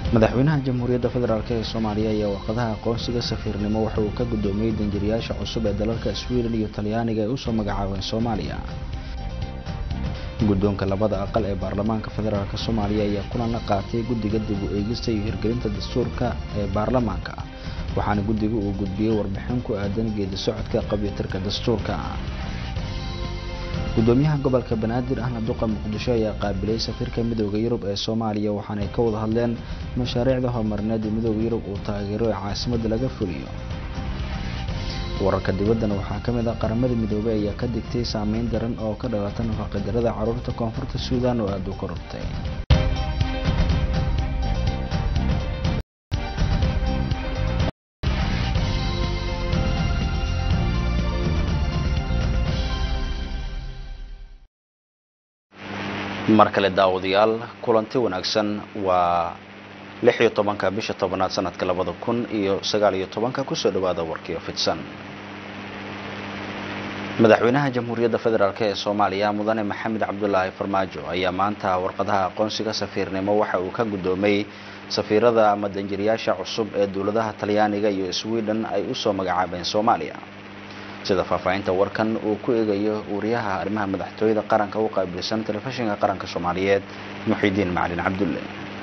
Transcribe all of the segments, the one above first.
madaxweynaha jamhuuriyadda federaalk ee soomaaliya ayaa warqadaha aqoonsiga safiirnimo waxa uu ka guddoomiyey danjirayaasha cusub ee dalalka sweden iyo talyaaniga ay usoo magacaabeen soomaaliya guddoonka labada aqal ee baarlamaanka federaalk soomaaliya ayaa kulan la qaatay guddiga dib u eegista iyo hirgelinta dastuurka ee baarlamaanka waxaana guddiga uu gudbiyey warbixin ku aadan geedi socodka qabiyatirka dastuurka gudoomiyaha gobolka banaadir ahna duqa muqdisho ayaa qaabilay safiirka midooda yurub ee soomaaliya waxaanay ka wada hadleen mashaariicda horumarineed ee midooda yurub uu taageero ee caasimadda laga fuliyo wararka dibaddana waxaa ka mid ah qaramada midoobey ayaa ka digtay saameyn daran oo ka dhalata nafaqadarada carruurta koonfurta suudaan oo aada u korortay mar kale daawadayaal kulanti wanaagsan waa lix iyo tobanka bisha tobanaad sanadka labada kun iyo sagaal iyo tobanka kusoo dhawaada warkiio fidsan madaxweynaha jamhuuriyadda federaalk ee soomaaliya mudane maxamed cabdulaahi farmaajo ayaa maanta warqadaha aqoonsiga safiirnimo waxa uu ka guddoomay safiirada ama danjirayaasha cusub ee dowladaha talyaaniga iyo sweden ay usoo magacaabeen soomaaliya sida faahfaahinta warkan uu ku eegayo wariyaha arrimaha madaxtooyada qaranka u qaabilsan telefishinka qaranka soomaaliyeed muxidiin macalin cabdulle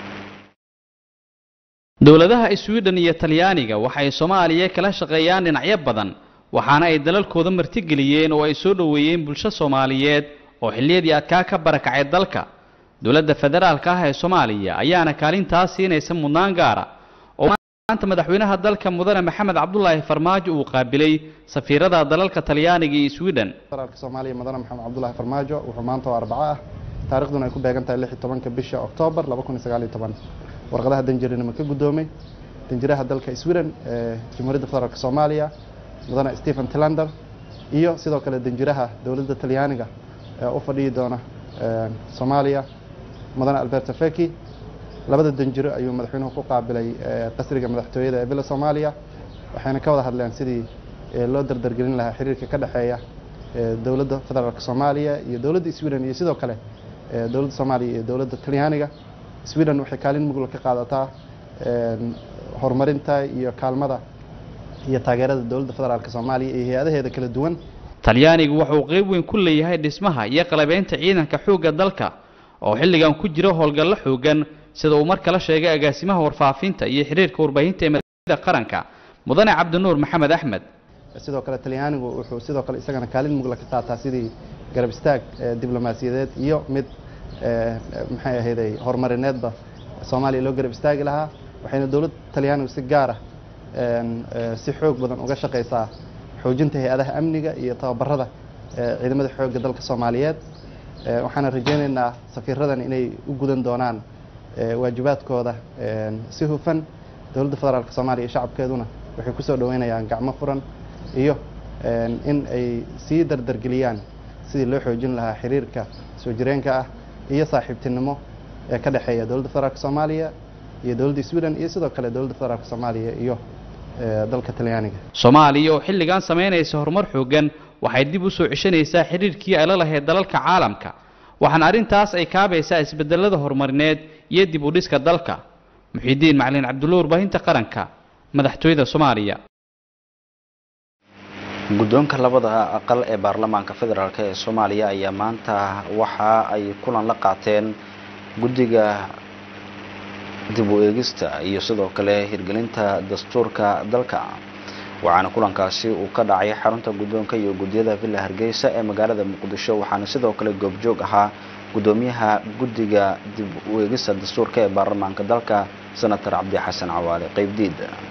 dowladaha sweden iyo talyaaniga waxay soomaaliya kala shaqeeyaan dhinacyo badan waxaana ay dalalkooda martigeliyeen oo ay soo dhoweeyeen bulsho soomaaliyeed oo xilliyadii adkaa ka barakacay dalka dowladda federaalka ah ee soomaaliya ayaana kaalintaas siinaysa mudnaan gaara oo maanta madaxweynaha dalka mudane maxamed cabdulaahi farmaajo uu qaabilay safiirada dalalka talyaaniga iyo sweden federaalka soomaaliya mudane maxamed cabdulaahi farmaajo wuxuu maanta oo arbaco ah taarikhduna ay ku beegan tahay lix iyo tobanka bisha oktoobar laba kun iyo sagaal iyo toban warqadaha danjirinimo ka guddoomay danjiraha dalka sweden ee jamhuuriyadda federaalk soomaaliya mudane stephen tilander iyo sidoo kale danjiraha dowladda talyaaniga ee u fadhiyi doona soomaaliya mudane alberto feki labada danjiro ayuu madaxweynuhu ku qaabilay qasriga madaxtooyada ee bila soomaaliya waxayna ka wada hadleen sidii loo dardargelin lahaa xiriirka ka dhexeeya dowladda federaalk soomaaliya iyo dowladda sweden iyo sidoo kale dowladda soomaaliya iyo dowladda talyaaniga sweden waxay kaalin mugla ka qaadataa horumarinta iyo kaalmada iyo taageerada dowladda federaalk soomaaliya iyo hay-adaheeda kala duwan talyaanigu wuxuu qeyb weyn ku leeyahay dhismaha iyo qalabeynta ciidanka xoogga dalka oo xilligan ku jiro howlgallo xoogan sida uu mar kala sheegay agaasimaha warfaafinta iyo xiriirka warbaahinta ee madaxda qaranka mudane cabdinuur maxamed axmed sidoo kale talyaanigu wuxuu sidoo kale isagana kaalin mugla ka qaataa sidii garab istaag diblomaasiyadeed iyo mid maxay ahayday horumarineedba soomaaliya loo garab istaagi lahaa waxayna dowladda talyaanigu si gaara si xoog badan uga shaqaysaa xoojinta hay-adaha amniga iyo tababarada ciidamada xoogga dalka soomaaliyeed waxaana rajaynaynaa safiiradan inay u gudan doonaan waajibaadkooda si hufan dowladda federaalk soomaaliya iyo shacabkeeduna waxay kusoo dhaweynayaan gacmo furan iyo in ay sii dardargeliyaan sidii loo xoojin lahaa xiriirka soo jireenka ah iyo saaxiibtinimo ee ka dhexeeya dowladda federaalk soomaaliya iyo dowladda sweden iyo sidoo kale dowladda federaalk soomaaliya iyo dalka talyaaniga soomaaliya oo xilligan samaynaysa horumar xoogan waxay dib u soo ceshanaysaa xiriirkii ay la lahayd dalalka caalamka waxaana arrintaas ay kaabaysaa isbedelada horumarineed iyo dib u dhiska dalka muxiidiin macalin cabdulla warbaahinta qaranka madaxtooyada soomaaliya guddoonka labada aqal ee baarlamaanka federaalk ee soomaaliya ayaa maanta waxa ay kulan la qaateen guddiga dib u eegista iyo sidoo kale hirgelinta dastuurka dalka waxaana kulankaasi uu ka dhacay xarunta guddoonka iyo guddiyada villa hargeysa ee magaalada muqdisho waxaana sidoo kale goobjoog ahaa guddoomiyaha guddiga dib u eegista dastuurka ee baarlamaanka dalka senator cabdi xasan cawaale qeybdiid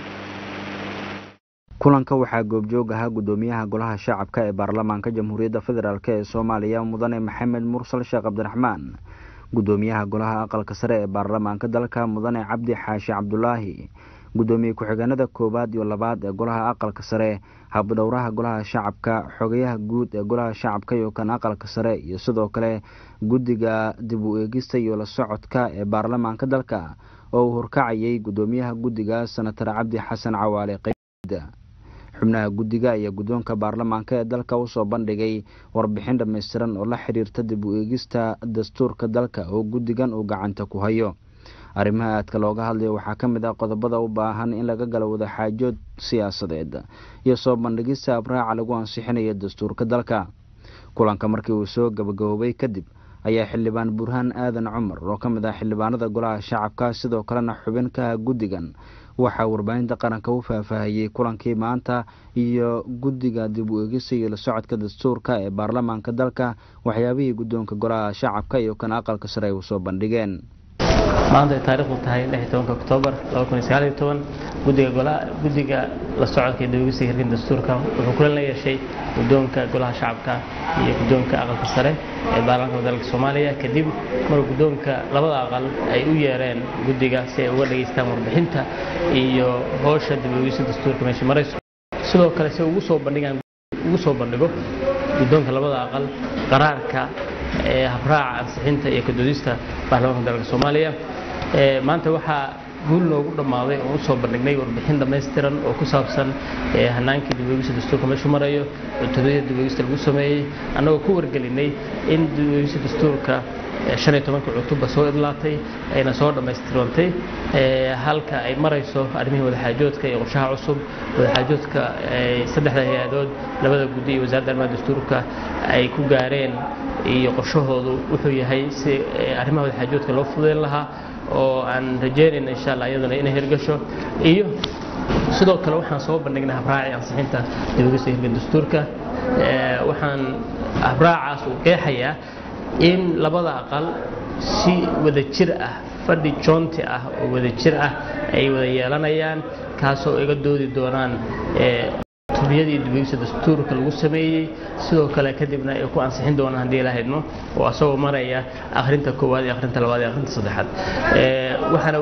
kulanka waxaa goobjoog ahaa guddoomiyaha golaha shacabka ee baarlamaanka jamhuuriyadda federaalk ee soomaaliya mudane maxamed mursal sheekh cabdiraxmaan guddoomiyaha golaha aqalka sare ee baarlamaanka dalka mudane cabdi xaashi cabdulaahi guddoomiye ku-xigeenada koowaad iyo labaad ee golaha aqalka sare habdhowraha golaha shacabka xogayaha guud ee golaha shacabka iyo kan aqalka sare iyo sidoo kale guddiga dib u eegista iyo la socodka ee baarlamaanka dalka oo uu horkacayay guddoomiyaha guddiga senatar cabdi xasan cawaale qeybda xubnaha guddiga ayaa guddoonka baarlamaanka ee dalka usoo bandhigay warbixin dhammaystiran oo la xiriirta dib u eegista dastuurka dalka oo guddigan uu gacanta ku hayo arrimaha aadka looga hadlayo waxaa ka mid ah qodobada u baahan in laga galo wadaxaajood siyaasadeed iyo soo bandhigista abraaca lagu ansixinayo dastuurka dalka kulanka markii uu soo gabagaboobay kadib ayaa xildhibaan burhaan aadan cumar oo ka mid ah xildhibaanada golaha shacabka sidoo kalena xubin ka ah guddigan waxaa warbaahinta qaranka u faahfaahiyey kulankii maanta iyo guddiga dib u eegista iyo la socodka dastuurka ee baarlamaanka dalka waxyaabihii guddoonka golaha shacabka iyo kan aqalka sare ay u soo bandhigeen maanta ay taariikhdu tahay lix tobanka oktoobar guddiga guddiga la socodka iyo dawegista hirgin dastuurka wuxuu kulan la yeeshay guddoonka golaha shacabka iyo guddoonka aqalka sare ee baarlamaanka dalka soomaaliya kadib mar guddoonka labada aqal ay u yeereen guddiga si ay uga dhageystaan warbixinta iyo howsha dib uegista dastuurka meesha marayso sidoo kale si ugu soo bandhigaan ugu soo bandhigo guddoonka labada aqal qaraarka ee habraaca ansixinta iyo kadoodista baarlamaanka dalka soomaaliya maanta waxaa guul noogu dhammaaday oo usoo bandhignay warbixin dhammaystiran oo ku saabsan hanaankii dibweegista dastuurka meeshu marayo cutubadii dibweegista lagu sameeyey annagoo ku wargelinay in dibweegista dastuurka shan iyo tobanka cutubba soo idlaatay ayna soo dhammaystirantay halka ay marayso arrimihii wadaxaajoodka iyo qorshaha cusub wadaxaajoodka saddexda hay-adood labada guddi iyo wasaaradda arrimaha dastuurka ay ku gaareen iyo qorshahoodu wuxuu yahay si arrimaha wadaxaajoodka loo fudeyn lahaa oo aan rajeynayna insha allah iyaduna inay hirgasho iyo sidoo kale waxaan soo bandhignay habraaci ansixinta dibagista hirgan dastuurka waxaan habraacaas uu qeexayaa in labada aqal si wada jir ah fadhi joonti ah oo wada jir ah ay wada yeelanayaan kaasoo iga doodi doonaan tubiyadii dibegisa dastuurka lagu sameeyey sidoo kale kadibna ay ku ansixin doonaan haddii la haydno oo asagoo maraya akhrinta koowaad iyo akhrinta labaad iyo akhrinta saddexaad waxaana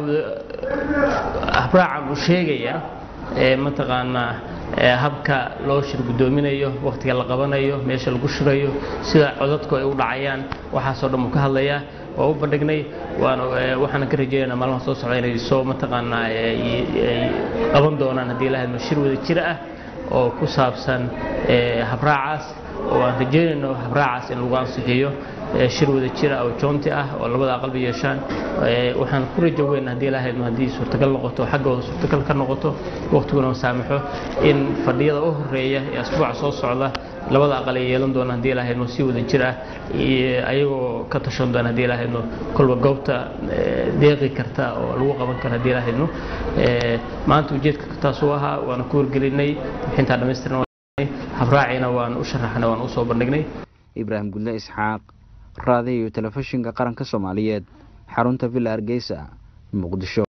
habraacan uu sheegayaa mataqaanaa habka loo shir guddoominayo wakhtiga la qabanayo meesha lagu shirayo sida codadku ay u dhacayaan waxaasoo dhan uu ka hadlayaa waa u bandhignay waxaana ka rajeynaynaa maalmaha soo socda inay soo mataqaanaa ay qaban doonaan haddii la haydno shir wada jir ah oo ku saabsan habraacaas oo aan rajeynayno habraacaas in lagu ansixiyo shir wada jira oo joonti ah oo labada aqalba yeeshaan waxaan ku rajo weyn haddii lahaydno haddii suurtagal noqoto xaggooda suurtagal ka noqoto waqtiguna saamaxo in fadhiyada u horeeya ee asbuuca soo socda labada aqal ay yeelan doonaan haddii lahaydno si wada jir ah ayagoo ka tashan doona haddii lahaydno kolba goobta deeqi karta oo lagu qaban karo haddii lahaydno maanta ujeedka taasuu ahaa waana ku wargelinay bixintaa dhammaystiran habraacina waan u sharaxnay waan u soo bandhignay ibraahim gudle isxaaq raadiyo iyo telefishinka qaranka soomaaliyeed xarunta villa hargeysa muqdisho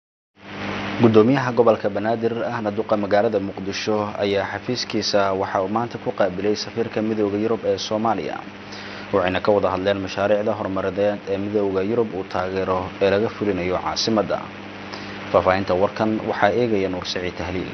gudoomiyaha gobolka banaadir ahna duqa magaalada muqdisho ayaa xafiiskiisa waxa uu maanta ku qaabilay safiirka midooda yurub ee soomaaliya waxayna ka wada hadleen mashaariicda horumarineed ee midooda yurub uu taageero ee laga fulinayo caasimadda faahfaahinta warkan waxaa eegaya nuur saciid tahliil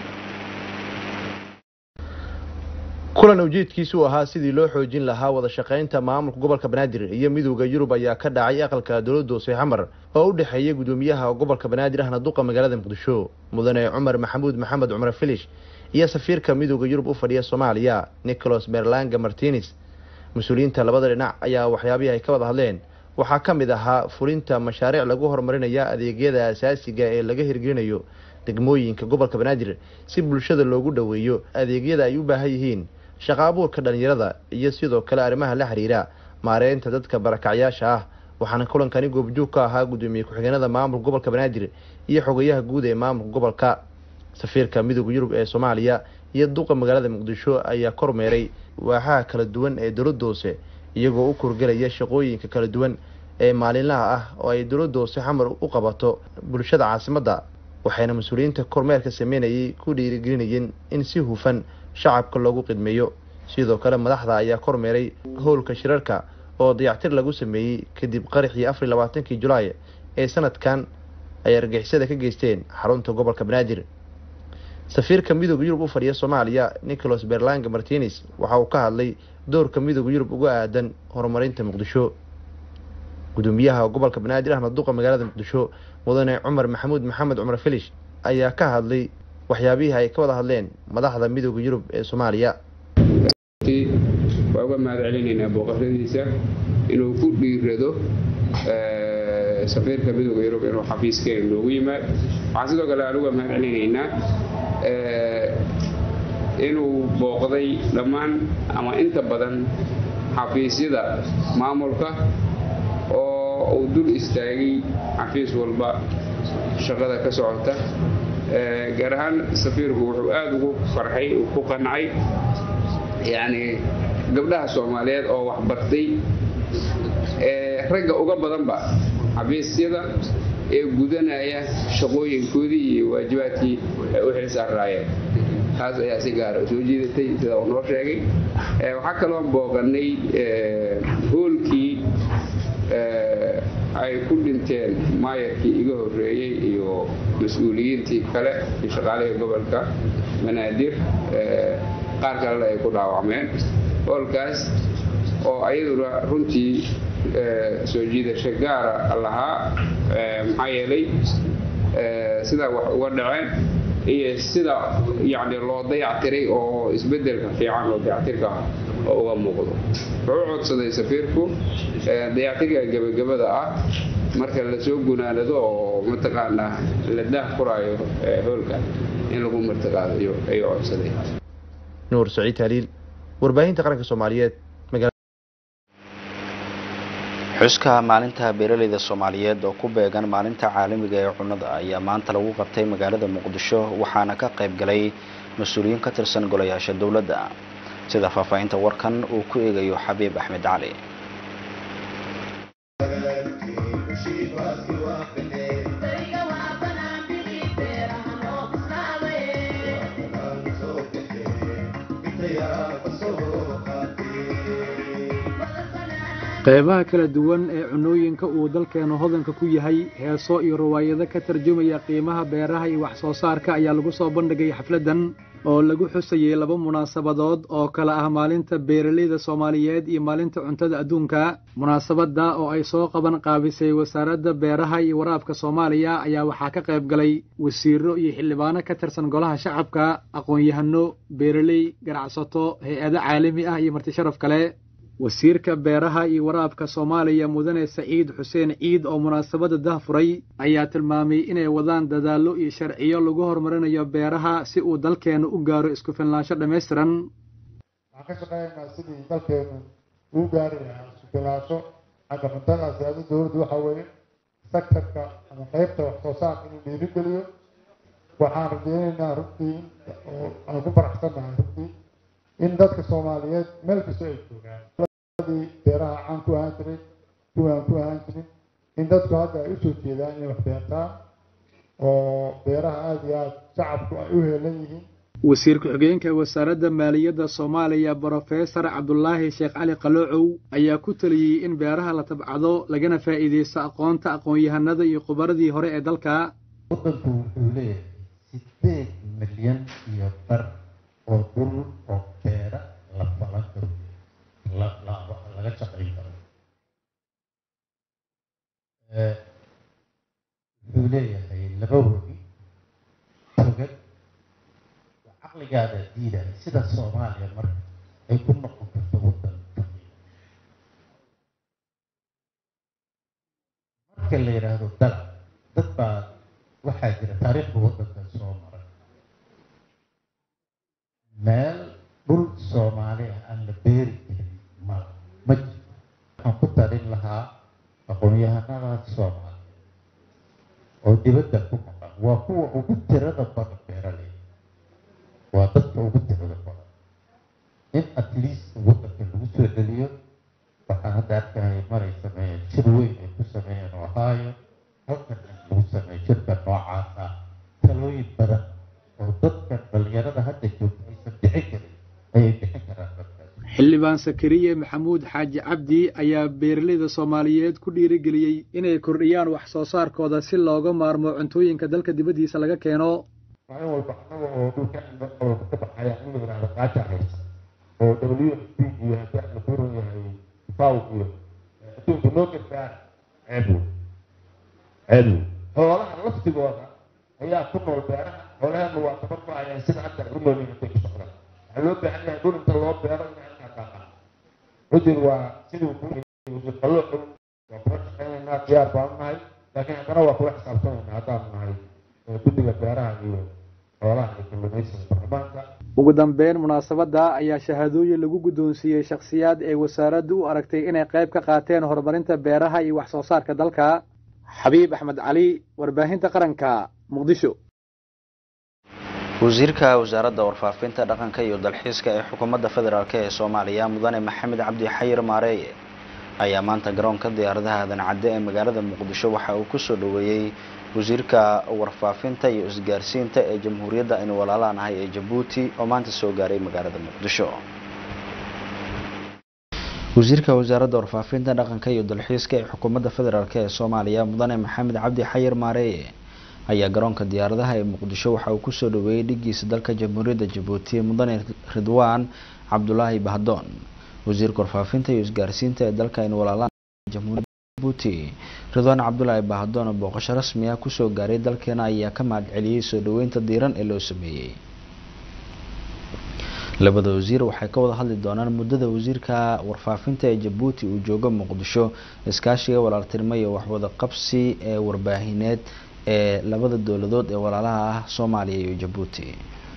kulan ujeedkiisu ahaa sidii loo xoojin lahaa wada shaqaynta maamulka gobolka banaadir iyo midowda yurub ayaa ka dhacay aqalka dowladda hoose xamar oo u dhexeeya gudoomiyaha gobolka banaadir ahna duqa magaalada muqdisho mudane cumar maxamuud maxamed cumar filish iyo safiirka midowda yurub u fadhiya soomaaliya nicholas merlanga martines mas-uuliyiinta labada dhinac ayaa waxyaabihii ay ka wada hadleen waxaa ka mid ahaa fulinta mashaariic lagu horumarinaya adeegyada asaasiga ee laga hirgelinayo degmooyinka gobolka banaadir si bulshada loogu dhoweeyo adeegyada ay u baahan yihiin shaqa abuurka dhalinyarada iyo sidoo kale arrimaha la xiriira maareynta dadka barakacyaasha ah waxaana kulankani goobjoog ka ahaa gudoomiye ku-xigeenada maamulka gobolka banaadir iyo xogayaha guud ee maamulka gobolka safiirka midooda yurub ee soomaaliya iyo duqa magaalada muqdisho ayaa kormeeray waaxaha kala duwan ee dowladda hoose iyagoo u kurgelaya shaqooyinka kala duwan ee maalinlaha ah oo ay dowladda hoose xamar u qabato bulshada caasimadda waxayna mas-uuliyiinta kormeerka sameynayay ku dhiirigelinayeen in si hufan shacabka loogu qidmeeyo sidoo kale madaxda ayaa kormeeray howlka shirarka oo dayactir lagu sameeyey kadib qaraxii afar iyo labaatankii julaay ee sanadkan ay argixisada ka geysteen xarunta gobolka banaadir safiirka midooda yurub u fadhiya soomaaliya nicholas berlanga martines waxa uu ka hadlay doorka midooda yurub uga aadan horumarinta muqdisho gudoomiyaha gobolka banaadir ahna duqa magaalada muqdisho mudane cumar maxamuud maxamed cumar filish ayaa ka hadlay waxyaabihii ay ka wada hadleen madaxda midooda yurub ee soomaaliya waa uga mahad celinaynaa booqashadiisa inuu ku dhiirado safiirka midooda yurub inuu xafiiskeena noogu yimaad waxaan sidoo kale anuga mahad celinaynaa inuu booqday dhammaan ama inta badan xafiisyada maamulka oo uu dul istaagay xafiis walba shaqada ka socota gaar ahaan safiirku wuxuu aada ugu farxay ku qancay yacni gabdhaha soomaaliyeed oo waxbartay ragga uga badanba xafiisyada ee gudanaya shaqooyinkoodii iyo waajibaadkii ay u xilsaaraayeen taas ayaa si gaara soo jiidatay sida uu noo sheegay waxaa kaloon booqanay hoolkii ay ku dhinteen maayarkii iga horreeyey iyo mas-uuliyiintii kale iyo shaqaalihii gobolka banaadir qaar kalena ay ku dhaawacmeen hoolkaas oo ayaduna runtii soo jiidasho gaara lahaa maxaa yeelay sidaa wax uga dhaceen iyo sida yacni loo dayactiray oo isbeddelka fiican oo dayactirka ah oo uga muuqdo wuxuu codsaday safiirku dayactirka gebagabada ah marka lasoo gunaanado oo mataqaanaa la daah furaayo hoolka in lagu martiqaadayo ayuu codsaday nuur saciid taaliil warbaahinta qaranka soomaaliyeed xuska maalinta beeraleyda soomaaliyeed oo ku beegan maalinta caalamiga ee cunnada ayaa maanta lagu qabtay magaalada muqdisho waxaana ka qayb galay mas-uuliyiin ka tirsan golayaasha dowladda sida faahfaahinta warkan uu ku eegayo xabiib axmed cali qeybaha kala duwan ee cunooyinka uu dalkeenu hodanka ku yahay heeso iyo riwaayado ka tarjumaya qiimaha beeraha iyo wax soo saarka ayaa lagu soo bandhigay xafladdan oo lagu xusayay laba munaasabadood oo kala ah maalinta beeraleyda soomaaliyeed iyo maalinta cuntada adduunka munaasabadda oo ay soo qaban qaabisay wasaaradda beeraha iyo waraabka soomaaliya ayaa waxaa ka qayb galay wasiiro iyo xildhibaano ka tirsan golaha shacabka aqoon-yahano beeraley ganacsato hay-ado caalami ah iyo marti sharaf kale wasiirka beeraha iyo waraabka soomaaliya mudane saciid xuseen ciid oo munaasabadda dahfuray ayaa tilmaamay inay wadaan dadaallo iyo sharciyo lagu horumarinayo beeraha si uu dalkeenu u gaaro isku filnaansho dhammaystiran waxaan ka shaqeynaynaa sidii dalkeenu uu gaari lahaa isku filnaansho xagga cuntada siyaasada dowladdu waxaa weeye sektarka ama qeybta wax soo saarka inuu dhiirigeliyo waxaan rajeynaynaa runtii oo aan ku faraxsannahay runtii in dadka soomaaliyeed meel kasta ay joogaan beeraha caan ku ahaan jiray kuwaan ku ahaan jirin in dadku hadda ay usoo jeedaan inay wax beertaan oo beeraha aada iyo aada shacabku ay u heelan yihiin wasiir ku-xigeenka wasaaradda maaliyadda soomaaliya brofesor cabdulaahi sheekh cali qaloocow ayaa ku taliyey in beeraha la tabcado lagana faa'iideysto aqoonta aqoon-yahanada iyo khubaradii hore ee dalka waddanku wuxuu leeyahay sideed milyan iyo bar oo dhul oo beera la falan karo laga shaqayn karo wuxuu leeyahay laba webi togad caqligaada diidaya sida soomaaliya marka ay ku noqon karto waddan faqiir marka la yidhaahdo dalab dad baa waxaa jira taariikhda waddankan soo maray meel dhul soomaali ah aan la beeri karin ma ma jirto waxaan ku tarin lahaa aqoon-yahanada soomaaliya oo dibadda ku maqan waa kuwa ugu tirada badan beeraley waa dadka ugu tirada badan in at least waddanka lagu soo celiyo waxaan hadda arkaya maray sameeyeen shir weyn ay ku sameeyeen ohio halkan in lagu sameeyo shirka noocaas ah talooyin badan oo dadka dhalinyarada hadda joogta aysan bixin karin ayay bixin karaan dadkaas xildhibaan sakariye maxamuud xaaji cabdi ayaa beeraleyda soomaaliyeed ku dhiirigeliyey inay kordhiyaan wax soo saarkooda si looga maarmo cuntooyinka dalka dibaddiisa laga keeno maalin walba annaga oo dhulka gobolka ka baxaya in la yidhahdo qaaja haysa oo w f p iyo haddii aan la furan yahay faw iyo adduunka noo gargaar ceeb wey ceeb wey xoolaha laftigooda ayaa ku nool beeraha xoolaheena waa tabar ku hayaan sida hadda u nool intay ku socdaan waxaa loo baahan yahay dhul inta loo beero in halkaa daaqaa cudur waa siduu ku qaloocu waa kula shaqeynaynaa diyaar baan nahay laakiin haddana waa kula xisaabtamayna haddaan nahay guddiga beeraha iyo xoolaha iyo kalluumaysiga baarlamaanka ugu dambeyn munaasabadda ayaa shahaadooyin lagu guddoonsiiyey shakhsiyaad ee wasaaraddu u aragtay inay qayb ka qaateen horumarinta beeraha iyo wax soo saarka dalka xabiib axmed cali warbaahinta qaranka muqdisho wasiirka wasaaradda warfaafinta dhaqanka iyo dalxiiska ee xukuumadda federaalk ee soomaaliya mudane maxamed cabdi xayir maareeye ayaa maanta garoonka diyaaradaha aadan cadde ee magaalada muqdisho waxa uu kusoo dhoweeyey wasiirka warfaafinta iyo isgaarsiinta ee jamhuuriyadda aynu walaalaanahay ee jabuuti oo maanta soo gaaray magaalada muqdisho wasiirka wasaaradda warfaafinta dhaqanka iyo dalxiiska ee xukuumadda federaalk ee soomaaliya mudane maxamed cabdi xayir maareeye ayaa garoonka diyaaradaha ee muqdisho waxa uu kusoo dhoweeyey dhigiisa dalka jamhuuriyadda jabuuti mudane ridwaan cabdulaahi bahdoon wasiirka warfaafinta iyo isgaarsiinta ee dalka aynu walaalaan jamhuuriyadda jabuuti ridwaan cabdulaahi bahdoon oo booqasho rasmi ah kusoo gaaray dalkeena ayaa ka mahad celiyey soo dhoweynta diiran ee loo sameeyey labada wasiir waxay ka wada hadli doonaan muddada wasiirka warfaafinta ee jabuuti uu joogo muqdisho iskaashiga walaaltinimo iyo waxwada qabsi ee warbaahineed ee labada dowladood ee walaalaha ah soomaaliya iyo jabuuti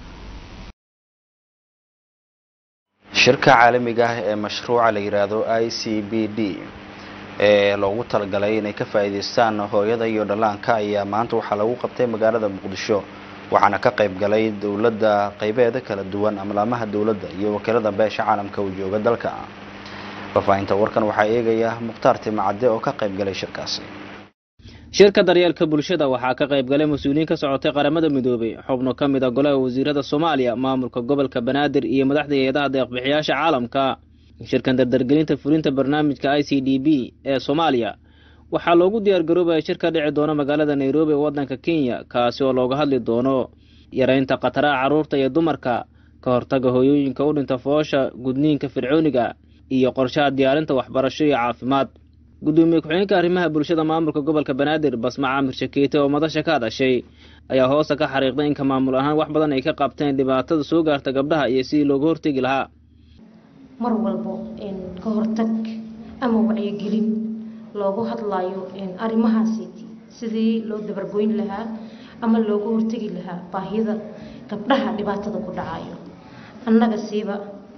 shirka caalamiga ah ee mashruuca la yiraahdo i c b d ee loogu talagalay inay ka faa'iidaystaan hooyada iyo dhallaanka ayaa maanta waxaa lagu qabtay magaalada muqdisho waxaana ka qayb galay dowladda qaybeeda kala duwan amlaamaha dowladda iyo wakiilada beesha caalamka uu jooga dalka faafahinta warkan waxaa eegaya mukhtaar timacadde oo ka qayb galay shirkaasi shirka daryeelka bulshada waxaa ka qayb galay mas-uuliyiin ka socotay qaramada midoobay xubno ka mid a golaha wasiirada soomaaliya maamulka gobolka banaadir iyo madaxda hay-adaha deeqbixiyaasha caalamka shirkan dardargelinta fulinta barnaamijka i c d b ee soomaaliya waxaa loogu diyaargaroobaya shir ka dhici doona magaalada nairobi ee waddanka kenya kaasi oo looga hadli doono yareynta khataraha carruurta iyo dumarka ka hortaga hooyooyinka u dhinta foosha gudniinka fircooniga iyo qorshaha diyaarinta waxbarasho iyo caafimaad gudoomiye ku-xigeenka arrimaha bulshada maamulka gobolka banaadir basma caamir shakeete oo madasha ka hadashay ayaa hoosta ka xariiqday inka maamul ahaan wax badan ay ka qabteen dhibaatada soo gaarta gabdhaha iyo sidii looga hortegi lahaa mar walbo ka hortag ama wacyigelin loogu hadlayo arrimahaasi sidii loo dabargoyn lahaa ama looga hortegi lahaa baahida gabdhaha dhibaatada ku dhacayo annaga siiba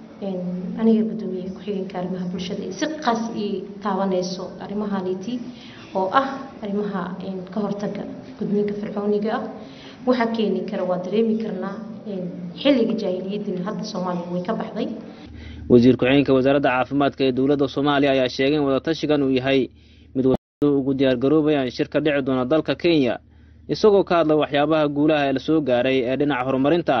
aniga gudoomiye ku-xigeenka arrimaha bulshada si qaas ii taabanayso arrimahaniti oo ah arrimaha ka hortaga gudniinka fircooniga ah waxaa keeni kara waa dareemi karnaa xilliga jaahiliyadina hadda soomaaliya way ka baxday wasiir ku-xigeenka wasaaradda caafimaadka ee dowladda soomaaliya ayaa sheegay in wadatashigan uu yahay mid ugu diyaargaroobayaan shir ka dhici doona dalka kenya isagoo ka hadla waxyaabaha guulaha ee lasoo gaaray ee dhinaca horumarinta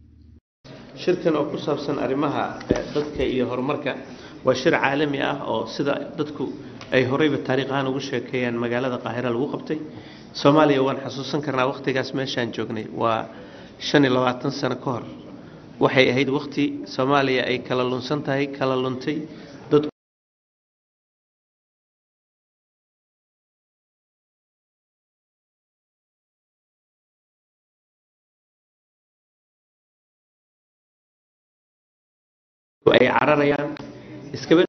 shirkan oo ku saabsan arrimaha dadka iyo horumarka waa shir caalami ah oo sida dadku ay horeyba taariikh ahaan ugu sheekeeyaan magaalada qaahira lagu qabtay soomaaliya waan xasuusan karnaa wakhtigaas meeshaan joognay waa shan iyo labaatan sano ka hor waxay ahayd wakhti soomaaliya ay kala lunsan tahay kala luntay dad ay cararayaan iskaba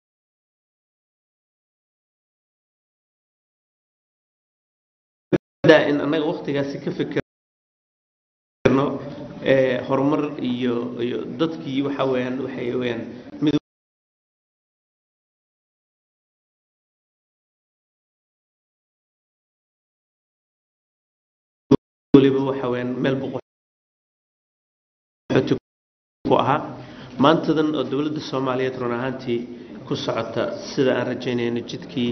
in annaga wakhtigaasi ka fikirno horumar iyo iyo dadkii waxa weeyaan waxay weeyaan mid waliba waxa weeyaan meel boqol ku ahaa maantadan oo dowladda soomaaliyeed run ahaantii ku socota sida aan rajaynayno jidkii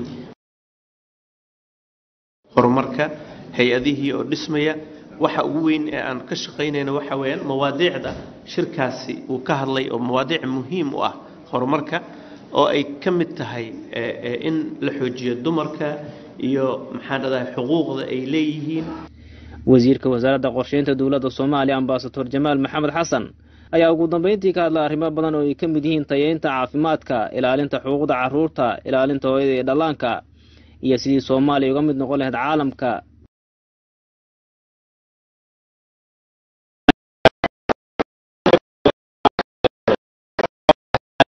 horumarka hay-adihii oo dhismaya waxa ugu weyn ee aan ka shaqaynayno waxa weeyaan mawaadiicda shirkaasi uu ka hadlay oo mawaadiic muhiim u ah horumarka oo ay ka mid tahay in la xoojiyo dumarka iyo maxaan dhadahay xuquuqda ay leeyihiin wasiirka wasaaradda qorsheynta dowladda soomaaliya ambasador jamaal maxamed xasan ayaa ugu dambeyntii ka hadla arrimo badan oo ay ka mid yihiin tayeynta caafimaadka ilaalinta xuquuqda carruurta ilaalinta hooyada iyo dhallaanka iyo sidii soomaaliya uga mid noqon lahayd caalamka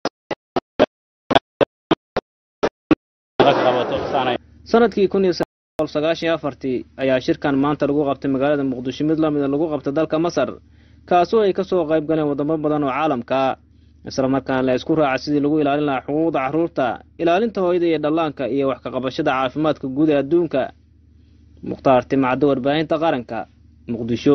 sanadkii kun iyo sagaashan afartii ayaa shirkan maanta lagu qabtay magaalada muqdisho mid lamida lagu qabtay dalka masar kaasoo ay kasoo qayb galeen wadamo badan oo caalamka islamarkaana la isku raaca sidii lagu ilaalin lahaa xuquuqda carruurta ilaalinta hooyada iyo dhallaanka iyo wax ka qabashada caafimaadka guud ee adduunka mukhtaar timacdo warbaahinta qaranka muqdisho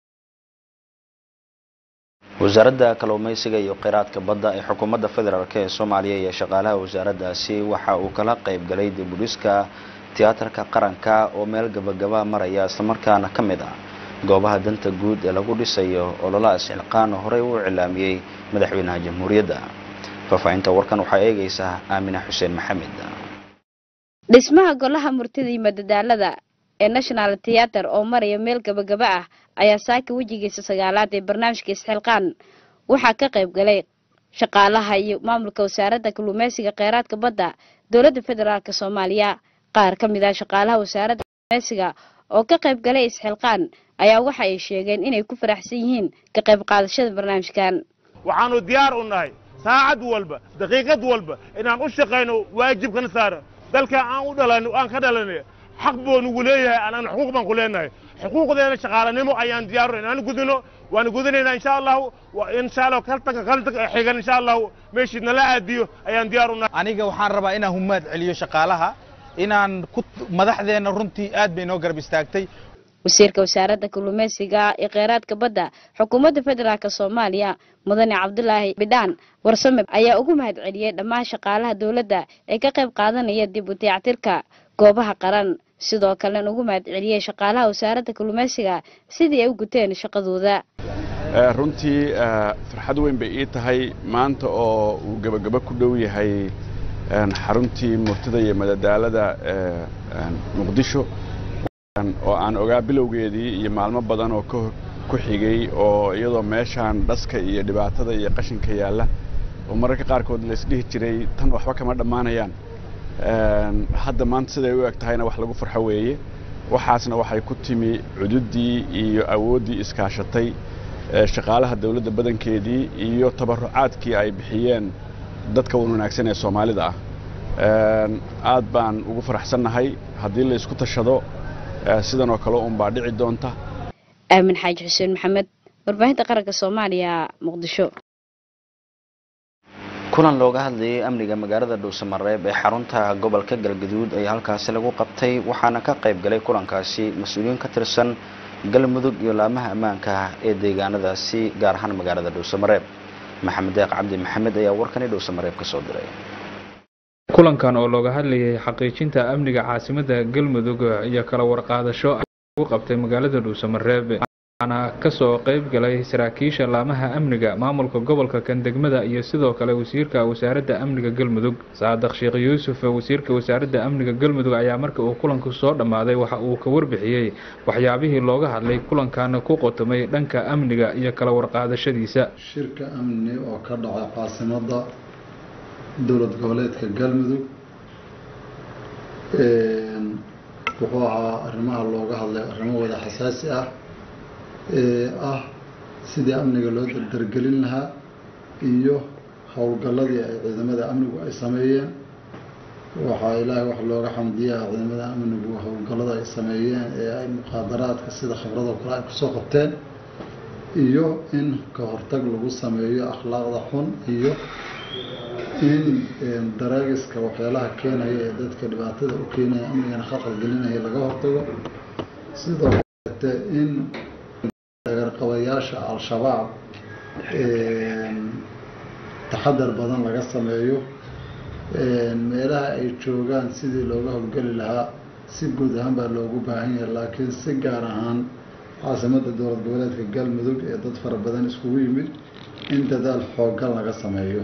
wasaaradda kalluumeysiga iyo kheyraadka badda ee xukuumadda federaalk ee soomaaliya iyo shaqaalaha wasaaraddaasi waxa uu kala qayb galay dibudhiska tiyaatarka qaranka oo meel gabagaba maraya islamarkaana ka mid ah goobaha danta guud ee lagu dhisayo ololaha isxilqaan oo horey u iclaamiyey madaxweynaha jamhuuriyadda faahfaahinta warkan waxaa eegaysaa aamina xuseen maxamed dhismaha golaha murtida iyo madadaalada ee national theater oo maraya meel gabagaba ah ayaa saaka wejigiisa sagaalaad ee barnaamijka isxilqaan waxaa ka qayb galay shaqaalaha iyo maamulka wasaaradda kalluumeysiga kheyraadka badda dowladda federaalk soomaaliya qaar ka mid ah shaqaalaha wasaaradda kalluumeysiga oo ka qayb galay isxilqaan ayaa waxa ay sheegeen inay ku faraxsan yihiin ka qayb qaadashada barnaamijkan waxaanu diyaar u nahay saacad walba daqiiqad walba inaan u shaqayno waajibkana saara dalka aan u dhalan aan ka dhalanay xaq buu nugu leeyahay anagna xuquuq baan ku leenahay xuquuqdeena shaqaalanimo ayaan diyaar inaan gudino waan gudinaynaa insha allahu insha allahu kaltanka kaltanka xigan insha allahu meeshii nala aadiyo ayaan diyaar u nahay aniga waxaan rabaa inaan humaad celiyo shaqaalaha inaan ku madaxdeena runtii aad bay noo garab istaagtay wasiirka wasaaradda kalluumeysiga iyo kheyraadka badda xukuumadda federaalk soomaaliya mudane cabdulaahi bidhaan warsame ayaa ugu mahad celiyey dhammaan shaqaalaha dowladda ee ka qayb qaadanaya dib u dayactirka goobaha qaran sidoo kalena ugu mahad celiyey shaqaalaha wasaaradda kalluumeysiga sidii ay u guteen shaqadooda runtii farxad weyn bay ii tahay maanta oo uu gebagabo ku dhow yahay xaruntii murtida iyo madadaalada muqdisho oo aan ogaa bilowgeedii iyo maalmo badan oo ku xigay oo iyadoo meeshaan dhaska iyo dhibaatada iyo qashinka yaalla oo mararka qaarkood la isdhihi jiray tan waxba kama dhammaanayaan hadda maanta siday u eg tahayna wax lagu farxo weeye waxaasna waxay ku timi cududdii iyo awooddii iskaashatay shaqaalaha dowladda badankeedii iyo tabarucaadkii ay bixiyeen dadka wan wanaagsan ee soomaalida ah aad baan ugu faraxsannahay haddii la isku tashado sidan oo kale unbaa dhici doonta aamin xaaji xuseen maxamed warbaahinta qaranka soomaaliya muqdisho kulan looga hadlayay amniga magaalada dhuusamareeb ee xarunta gobolka galgaduud ayaa halkaasi lagu qabtay waxaana ka qayb galay kulankaasi mas-uuliyiin ka tirsan galmudug iyo laamaha ammaanka ee deegaanadaasi gaar ahaan magaalada dhuusamareeb maxamed deeq cabdi maxamed ayaa warkani dhuusamareeb ka soo diray kulankan oo looga hadlayay xaqiijinta amniga caasimada galmudug iyo kala warqaadasho lagu qabtay magaalada dhuusamareeb waxaana kasoo qayb galay saraakiisha laamaha amniga maamulka gobolka kan degmada iyo sidoo kale wasiirka wasaaradda amniga galmudug saadaq sheekh yuusuf wasiirka wasaaradda amniga galmudug ayaa marka uu kulanku soo dhammaaday waxa uu ka warbixiyey waxyaabihii looga hadlay kulankan ku qotomay dhanka amniga iyo kala warqaadashadiisa shirka amni oo ka dhacay caasimada dowlad goboleedka galmudug wuxuu ahaa arrimaha looga hadlay arrimo wada xasaasi ah ee ah sidii amniga loo dardargelin lahaa iyo howlgalladii ay ciidamada amnigu ay sameeyeen waxaa ilaahay wax looga xamdiyaa ciidamada amnigu howlgallada ay sameeyeen ee ay muqaadaraadka sida khibradoo kale ay kusoo qabteen iyo in ka hortag lagu sameeyo akhlaaqda xun iyo in daraagiska waxyaalaha keenaya ee dadka dhibaatada u keenaya amnigana khalqal gelinaya laga hortago sidoo kaleete in dagarqabayaasha al-shabaab taxadar badan laga sameeyo meelaha ay joogaan sidii looga howlgeli lahaa si guud ahaan baa loogu baahan yahay laakiin si gaar ahaan caasimada dowlad goboleedka galmudug ee dad fara badan iskugu yimid in dadaal xoogan laga sameeyo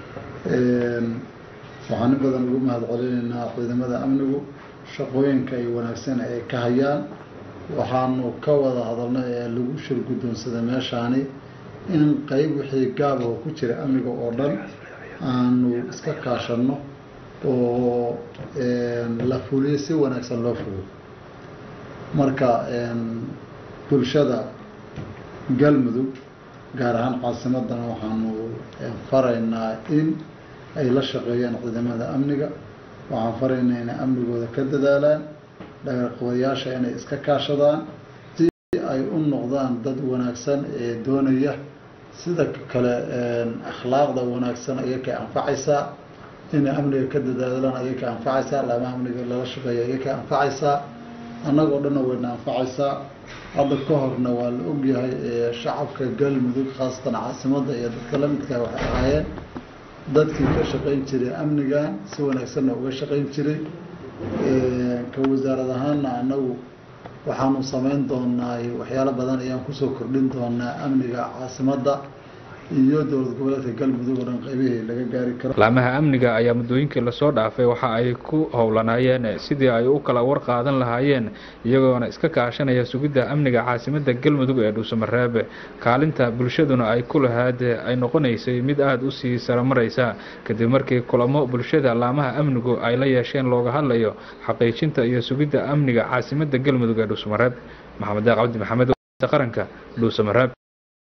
waxaan in badan ugu mahad celinaynaa ciidamada amnigu shaqooyinka ay wanaagsan ay ka hayaan waxaanu ka wada hadalnay ee lagu shir guddoonsaday meeshaani in qeyb wixii gaabah ku jira amniga oo dhan aanu iska kaashanno oo la fuliyo si wanaagsan loo fuliyo marka bulshada galmudug gaar ahaan caasimadana waxaanu faraynaa in ay la shaqeeyaan ciidamada amniga waxaan faraynaa inay amnigooda ka dadaalaan dhagarqabayaasha inay iska kaashadaan si ay u noqdaan dad wanaagsan ee doonaya sida kale akhlaaqda wanaagsan ayay ka anfacaysaa inay amniga ka dadaalaan ayay ka anfacaysaa laamaha amniga lala shaqeeya ayay ka anfacaysaa annagoo dhanna wayna anfacaysaa hadda ka horna waa la ogyahay shacabka galmudug khaasatan caasimadda iyo dadka la midka waxay ahaayeen dadkii ka shaqayn jiray amnigan si wanaagsanna uga shaqayn jiray ka wasaarad ahaanna annagu waxaanu samayn doonaa waxyaalo badan ayaan kusoo kordhin doonaa amniga caasimadda iyo dowlad goboleedka galmudug oo dhan qaybihii laga gaari karo laamaha amniga ayaa muddooyinkii lasoo dhaafay waxa ay ku howlanaayeen sidii ay u kala war qaadan lahaayeen iyagoona iska kaashanaya sugidda amniga caasimadda galmudug ee dhuusamareeb kaalinta bulshaduna ay ku lahaad ay noqonaysay mid aada u sii saramaraysa kadib markii kulamo bulshada laamaha amnigu ay la yeesheen looga hadlayo xaqiijinta iyo sugidda amniga caasimadda galmudug ee dhuusamareeb maxamed daaq cabdi maxamed qaranka dhuusamareeb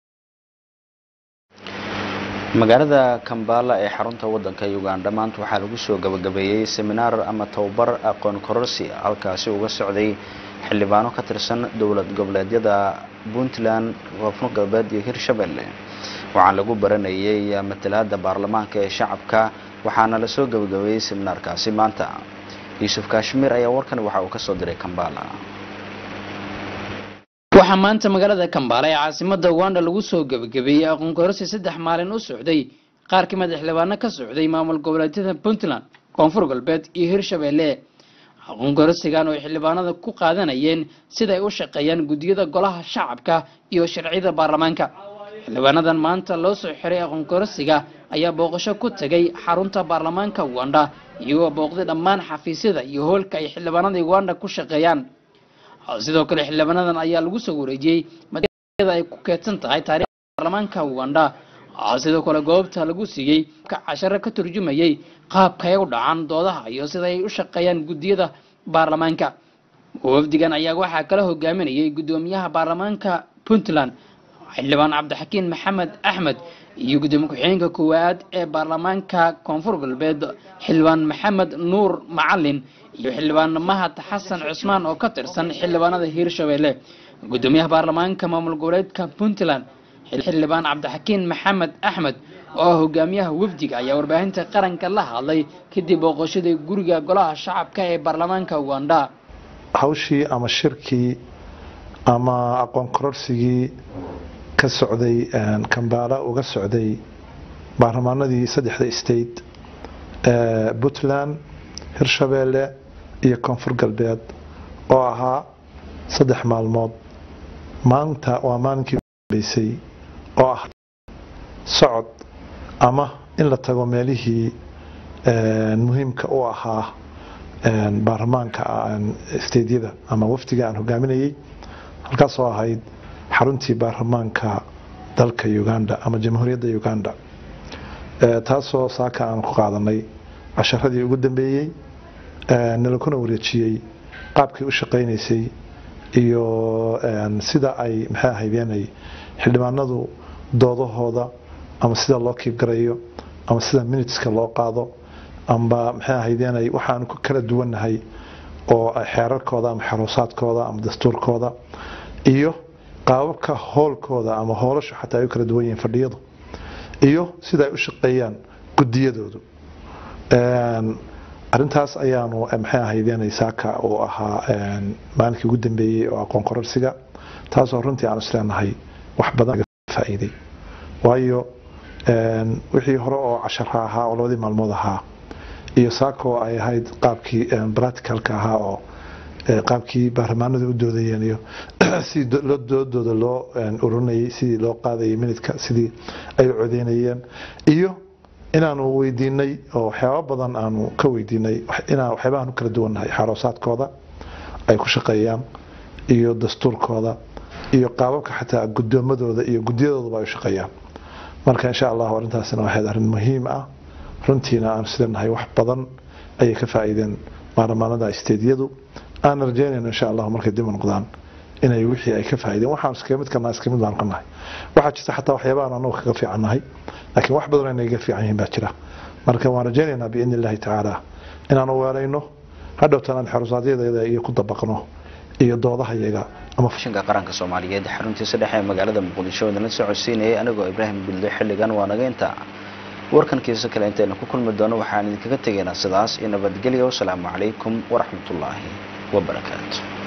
magaalada kambala ee xarunta wadanka uganda maanta waxaa lagu soo gabagabeeyey seminaar ama tababar aqoon kororsi halkaasi uga socday xildhibaano ka tirsan dowlad goboleedyada puntland koonfur galbeed iyo hirshabelle waxaa lagu baranayay matalaada baarlamaanka ee shacabka waxaana lasoo gabagabeeyey seminaarkaasi maanta yuusuf kashmiir ayaa warkan waxa uu kasoo diray kambala waxaa maanta magaalada kambaala ee caasimada uganda lagu soo gebagabeeyey aqoon kororsi saddex maalin u socday qaar ka mid a xildhibaano ka socday maamul goboleedyada puntland koonfur galbeed iyo hirshabelle aqoon kororsigan oo xildhibaanada ku qaadanayeen siday u shaqeeyaan guddiyada golaha shacabka iyo sharciyada baarlamaanka xildhibaanadan maanta loo soo xiray aqoon kororsiga ayaa booqasho ku tagay xarunta baarlamaanka uganda iyagoo booqday dhammaan xafiisyada iyo hoolka ay xildhibaanada uganda ku shaqeeyaan sidoo kale xildhibaanadan ayaa lagu soo wareejiyey maada ay ku keedsan tahay taarikhda baarlamaanka uganda sidoo kale goobta lagu siiyey casharo ka turjumayay qaabka ay u dhacaan doodaha iyo sida ay u shaqeeyaan guddiyada baarlamaanka wafdigan ayaa waxaa kala hogaaminayay guddoomiyaha baarlamaanka puntland xildhibaan cabdixakiin maxamed axmed iyo gudoomiye ku-xigeenka koowaad ee baarlamaanka koonfur galbeed xildhibaan maxamed nuur macalin iyo xildhibaan mahad xasan cusmaan oo ka tirsan xildhibaanada hiirshabelle gudoomiyaha baarlamaanka maamul goboleedka puntland xildhibaan cabdixakiin maxamed axmed oo hogaamiyaha wafdiga ayaa warbaahinta qaranka la hadlay kadib booqashadii guriga golaha shacabka ee baarlamaanka uganda hawshii ama shirkii ama aqoon kororsigii ka socday kambaala uga socday baarlamaanadii saddexda state ee puntland hirshabeelle iyo koonfur galbeed oo ahaa saddex maalmood maanta waa maalinkii ugudambeysay oo ah socod ama in la tago meelihii muhiimka u ahaa baarlamaanka steydyada ama wafdiga aan hogaaminayay halkaasoo ahayd xaruntii baarlamaanka dalka uganda ama jamhuuriyadda uganda taasoo saaka aan ku qaadanay casharadii ugu dambeeyey nalakuna wareejiyey qaabkii u shaqaynaysay iyo sida ay maxay ahaydeenay xildhibaanadu doodahooda ama sida loo kiibgarayo ama sida miniteska loo qaado amba maxay ahaydeenay waxaanu ku kala duwannahay oo xeerarkooda ama xaruusaadkooda ama dastuurkooda iyo qaababka hoolkooda ama hoolashu xataa ay u kala duwan yihiin fadhiyadu iyo sida ay u shaqeeyaan gudiyadoodu arintaas ayaanu maxay ahaydeenay saaka uu ahaa maalinkii ugu dambeeyey oo aqoon kororsiga taasoo runtii aan isleenahay wax badan faa'iiday waayo wixii hore oo cashara ahaa oo labadii maalmood ahaa iyo saakoo ay ahayd qaabkii practicalka ahaa oo qaabkii baarlamaanadu u doodayeen iyo sidii doodooda loo ururinayay sidii loo qaadayay minidka sidii ay u codeynayeen iyo inaanu weydiinay oo waxyaaba badan aanu ka weydiinay inaan waxyaabahan u kala duwannahay xaroosaadkooda ay ku shaqeeyaan iyo dastuurkooda iyo qaababka xataa gudoomadooda iyo gudiyadooduba ay u shaqeeyaan marka insha allahu arrintaasina waxayd arrin muhiim ah runtiina aanu silenahay wax badan ayay ka faa'iideen baarlamaanada isteedyadu aan rajeynayno insha allahu markay dib u noqdaan inay wixii ay ka faa'iideen waxaan iskaga mid kana iskaga mid baan qanahay waxaa jirta xataa waxyaabahan anagu kaga fiicannahay laakiin wax badan inay ga fiican yihiin baa jira marka waan rajaynaynaa biidni illaahi tacaala inaanu weelayno hadhowtan aan xerosaadyadayda iyo ku dabaqno iyo doodahayaga ama shinka qaranka soomaaliyeed xaruntiisa dhexe ee magaalada muqdisho idinla socodsiinayay anigoo ibraahim bildo xilligan waa naga inta warkankiisa kale intaynu ku kulmi doono waxaan idinkaga tegaynaa sidaas iyo nabadgelyo wasalaamu calaykum waraxmatullaahi wabarakaatu